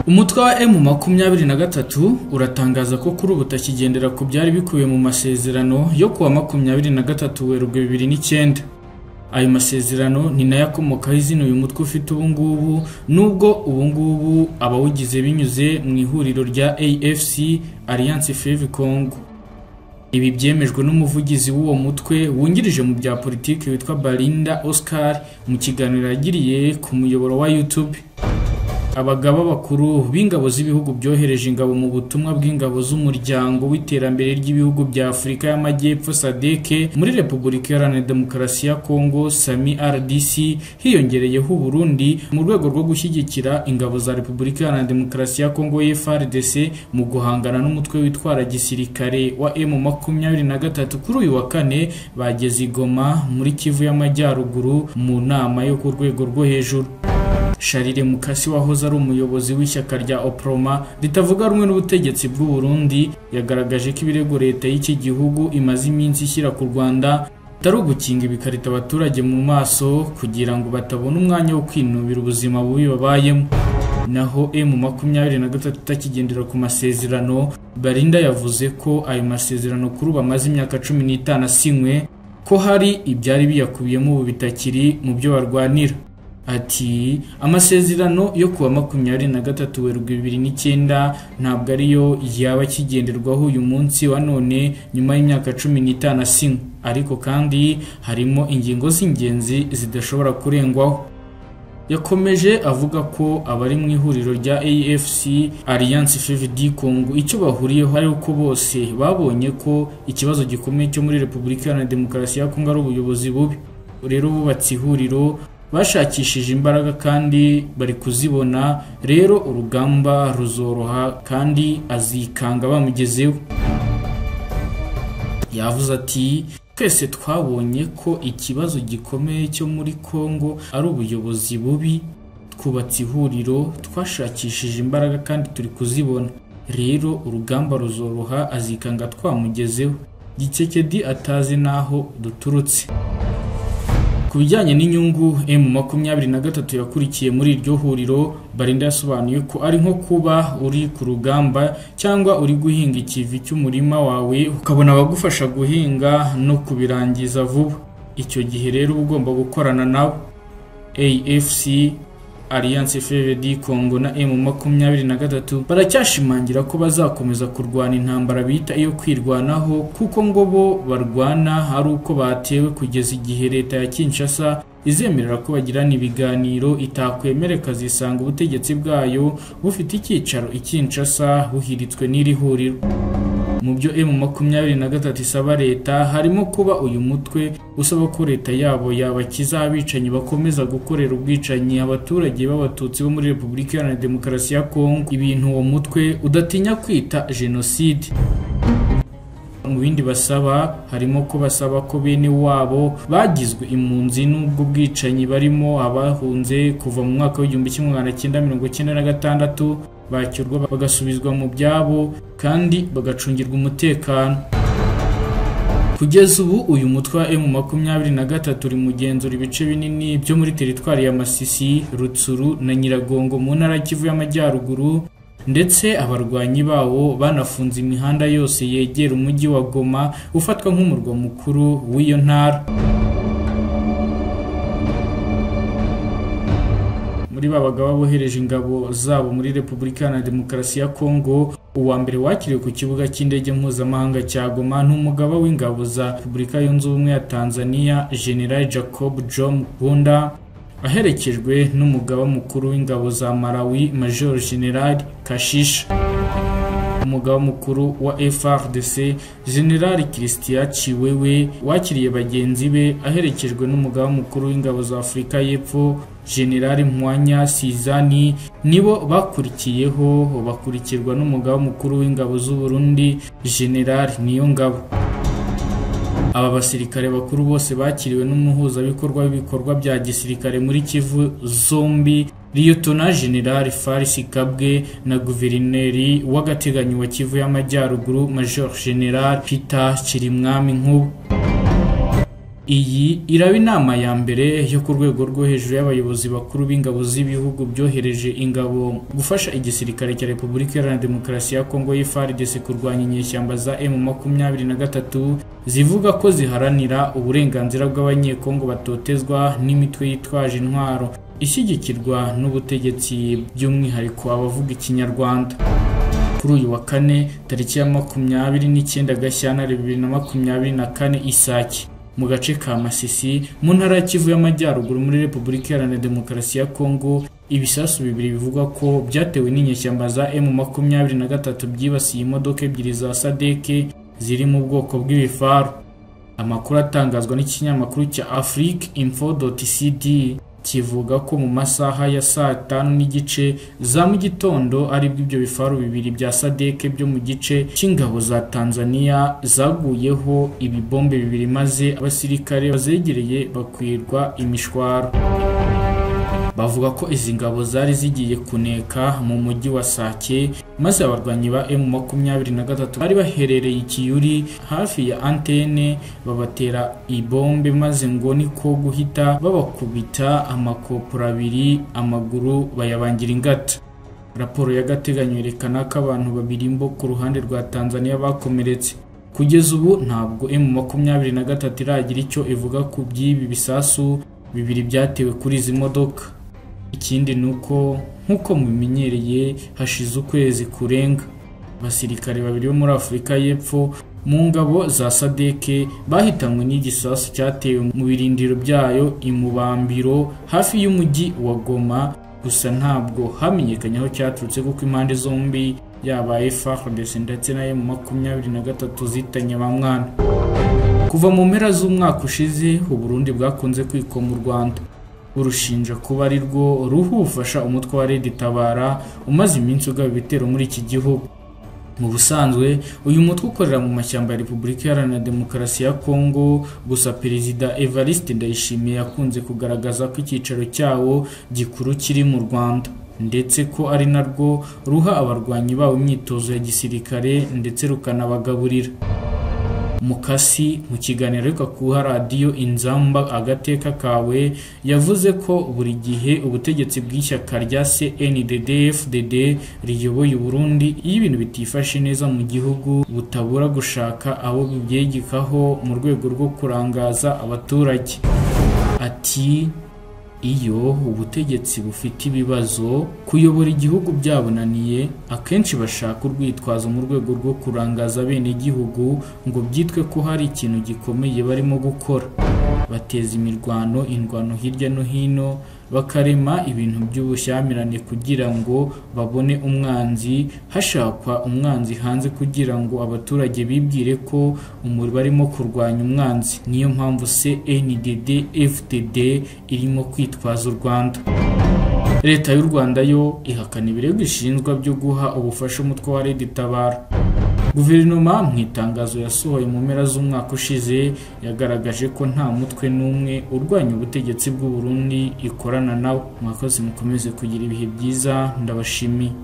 Umutwe wa M makumyabiri na gatatu uratangaza ko kuri ubu utakigendera ku byari bikubiye mu masezerano yo kuwa makumyabiri na gatatu Werurwe bibiri n'icyenda. Ayo masezerano ni nayo akomokaho izina uyu mutwe ufite ubu ngubu nubwo ubu ngubu abawugize binyuze mu ihuriro rya AFC Alliance Fleuve Congo. Ibi byemejwe n'umuvugizi w'uwo mutwe wungirije mu bya politiki witwa Barinda Oscar mu kiganiro yagiriye ku muyoboro wa YouTube. Abagaba bakuru b'ingabo z'ibihugu byohereje ingabo mu butumwa bw'ingabo z'umuryango w'iterambere ry'ibihugu bya Afurika y'Amajyepfo SADC muri Repubulika Iharanira Demokarasi ya Kongo SAMI RDC hiyongereyeho Burundi mu rwego rwo gushyigikira ingabo za Repubulika Iharanira Demokarasi ya Kongo FARDC mu guhangana n'umutwe witwara gisirikare wa M23 kuri uyu wa kane bageze i Goma muri Kivu y'Amajyaruguru mu nama yo ku rwego rwo hejuru. Charire Mukasi wahoze ari umuyobozi w'ishyaka rya Oproma ritavuga rumwe n'ubutegetsi bw'u Burundi yagaragaje ko ibirego leta y'iki gihugu imaze iminsi ishyira ku Rwanda atari ugukinga ibikarita abaturage mu maso kugira ngo batabona umwanya wo kwinubira ubuzima bubi babayemo naho M23 itakigendera ku masezerano Barinda yavuze ko ayo masezerano kuri ubu amaze imyaka cumi n'itanu asinywe ko hari ibyari biyakubiyemo ubu bitakiri mu byo barwanira Ati amasezerano yo kuwa makumyabiri na gatatu Werurwe bibiri n'icyenda ntabwo ariyo yaba akigenderwaho uyu munsi wa none nyuma y'imyaka cumi n'itanu asinywe ariko kandi harimo ingingo z'ingenzi zidashobora kurengwaho yakomeje avuga ko abari mu ihuriro rya AFC Alliance FVD Congo icyo bahuriyeho ari uko bose babonye ko ikibazo gikomeye cyo muri Repubulika Iharanira Demokarasi ya Kongo ari ubuyobozi bubi rero bubatse ihuriro bashakishije imbaraga kandi bari kuzibona rero urugamba ruzoroha kandi azikanga bamugezeho yavuze ati twese twabonye ko ikibazo gikomeye cyo muri Kongo ari ubuyobozi bubi twubatse ihuriro twashakishije imbaraga kandi turi kuzibona rero urugamba ruzoroha azikanga twamugezeho gikekedi atazi n'aho duturutse ku bijyanye n'inyungu M23 yakurikiye muri iryo huriro Barinda yasobanuye ko ari nko kuba uri ku rugamba cyangwa uri guhinga ikivi cy'umurima wawe ukabona abagufasha guhinga no kubirangiza vuba icyo gihe rero uba ugomba gukorana nabo AFC Alliance FVD Congo na M23 baracyashimangira ko bazakomeza kurwana intambara bita iyo kwirwanaho kuko ngo bo barwana ari uko batewe kugeza igihe leta ya Kinshasa izemerera ko bagirana ibiganiro itakwemere kazisanga ubutegetsi bwayo bufite icyicaro i Kinshasa buhiritswe n'iri huriro mu byo M23 isaba leta harimo kuba uyu mutwe usaba ko leta yabo yabakiza abicanyi bakomeza gukorera ubwicanyi abaturage b'abatutsi bo muri Repubulika Iharanira Demokarasi ya Kongo ibintu uwo mutwe udatinya kwita jenoside mu bindi basaba harimo ko basaba ko bene wabo bagizwe impunzi n'ubwo bwicanyi barimo abahunze kuva mu mwaka w'igihumbi kimwe magana cyenda mirongo icyenda na gatandatu bakirwa bagasubizwa mu byabo kandi bagacungirwa umutekano kugeza ubu uyu mutwe wa M23 uri mugenzura ibice binini byo muri teritwari ya Masisi Rutsuru na Nyiragongo mu ntara Kivu y'Amajyaruguru ndetse abarwanyi bawo banafunze imihanda yose yegera umujyi wa Goma ufatwa nk'umurwa mukuru w'iyo ntara muri ba bagabo bohereje ingabo zabo muri Repubulika Iharanira Demokarasi ya Kongo uwa mbere wakiriwe ku kibuga cy'indege mpuzamahanga cya Goma n'umugaba w'ingabo za Repubulika Yunze Ubumwe ya Tanzania General Jacob Jom Bunda aherekejwe n'umugaba mukuru w'ingabo za Malawi Major General Kashisha umugaba mukuru wa FRDC General Christian Chiwewe wakiriye bagenzi be aherekejwe n'umugaba mukuru w'ingabo za Afurika y'Epfo General Mwanya Sizani nibo bakurikiyeho bakurikirwa n'umugaba mukuru w'ingabo z'u Burundi General Niyongabo aba basirikare bakuru bose bakiriwe n'umuhuzabikorwa w'ibikorwa bya gisirikare muri Kivu zombi Liyotona General Faris Kabwe na Guverineri w'agateganyo wa Kivu y'Amajyaruguru Major General Peter Kirimwami Nkubu iyi iraba inama ya mbere yo ku rwego rwo hejuru y'abayobozi bakuru b'ingabo z'ibihugu byohereje ingabo gufasha igisirikare cya Repubulika Iharanira Demokarasi ya Kongo y'FARDC kurwanya inyeshyamba za M23 zivuga ko ziharanira uburenganzira bw'abanyekongo batotezwa n'imitwe yitwaje intwaro ishyigikirwa n'ubutegetsi by'umwihariko abavuga ikinyarwanda kuri uyu wa kane tariki ya makumyabiri n'icyenda Gashyantare bibiri na makumyabiri na kane Isake mu gace ka Masisi mu ntara ya Kivu y'Amajyaruguru muri Repubulika Iharanira Demokarasi ya Kongo ibisasu bibiri bivugwa ko byatewe n'inyeshyamba za M23 byibasiye imodoka ebyiri za SADC ziri mu bwoko bw'ibifaru amakuru atangazwa n'ikinyamakuru cya Afrique Info.cd kivuga ko mu masaha ya saa tanu n'igice za mu gitondo aribwo ibyo bifaru bibiri bya sadeke byo mu gice cy'ingabo za Tanzania zaguyeho ibibombe bibiri maze abasirikare bazegereye bakwirwa imishwaro bavuga ko izi ngabo zari zigiye kuneka mu mujyi wa Sake maze abarwanyi ba M23 bari baherereye ikiyuri hafi ya antene babatera ibombe maze ngo niko guhita babakubita amakopura abiri amaguru bayabangira ingata raporo y'agateganyo yerekana ko abantu babiri bo ku ruhande rwa Tanzania bakomeretse kugeza ubu ntabwo M23 iragira icyo ivuga ku by'ibi bisasu bibiri byatewe kuri izi modoka ikindi ni uko nk'uko mubimenyereye hashize ukwezi kurenga abasirikare babiri bo muri afurika y'epfo mu ngabo za sadeke bahitanywe n'igisasu cyatewe mu birindiro byayo imubambiro hafi y'umujyi wa goma gusa ntabwo hamenyekanye aho cyaturutse kuko impande zombi yaba FARDC ndetse na M23 zitanye ba mwana kuva mu mpera z'umwaka ushize uburundi bwakunze kwikoma u rwanda urushinja kuba ari rwo ruhufasha umutwe wa redi tabara umaze iminsi ugaba ibitero muri iki gihugu mu busanzwe uyu mutwe ukorera mu mashyamba ya repubulika iharanira demokarasi ya kongo gusa perezida evariste ndayishimiye yakunze kugaragaza ko icyicaro cyawo gikuru kiri mu rwanda ndetse ko ari narwo ruha abarwanyi babo imyitozo ya gisirikare ndetse rukanabagaburira mukasi mu kiganiro ariko kuha radiyo inzamba agateka kawe yavuze ko buri gihe ubutegetsi bw'ishyaka rya CNDD-FDD riyoboye Burundi iyo ibintu bitifashe neza mu gihugu butabura gushaka abo bibyegekaho mu rwego rwo kurangaza abaturage ati iyo ubutegetsi bufite ibibazo kuyobora igihugu byabonaniye akenshi bashaka urwitwazo mu rwego rwo kurangaza bene igihugu ngo byitwe ko hari ikintu gikomeye barimo gukora bateza imirwano indwano hirya no hino bakarema ibintu by'ubushyamirane kugira ngo babone umwanzi hashakwa umwanzi hanze kugira ngo abaturage bibwire ko umuri barimo kurwanya umwanzi niyo mpamvu CNDD FDD irimo kwitwaza u Rwanda Leta y'u Rwanda yo ihakana ibirego ishinjwa byo guha ubufasha umutwe wa Red Tabara Guverinoma mu itangazo yasohoye mu mpera z'umwaka ushize yagaragaje ko nta mutwe n'umwe urwanya ubutegetsi bw'u Burundi ikorana nawo mwakoze mukomeze kugira ibihe byiza ndabashimiye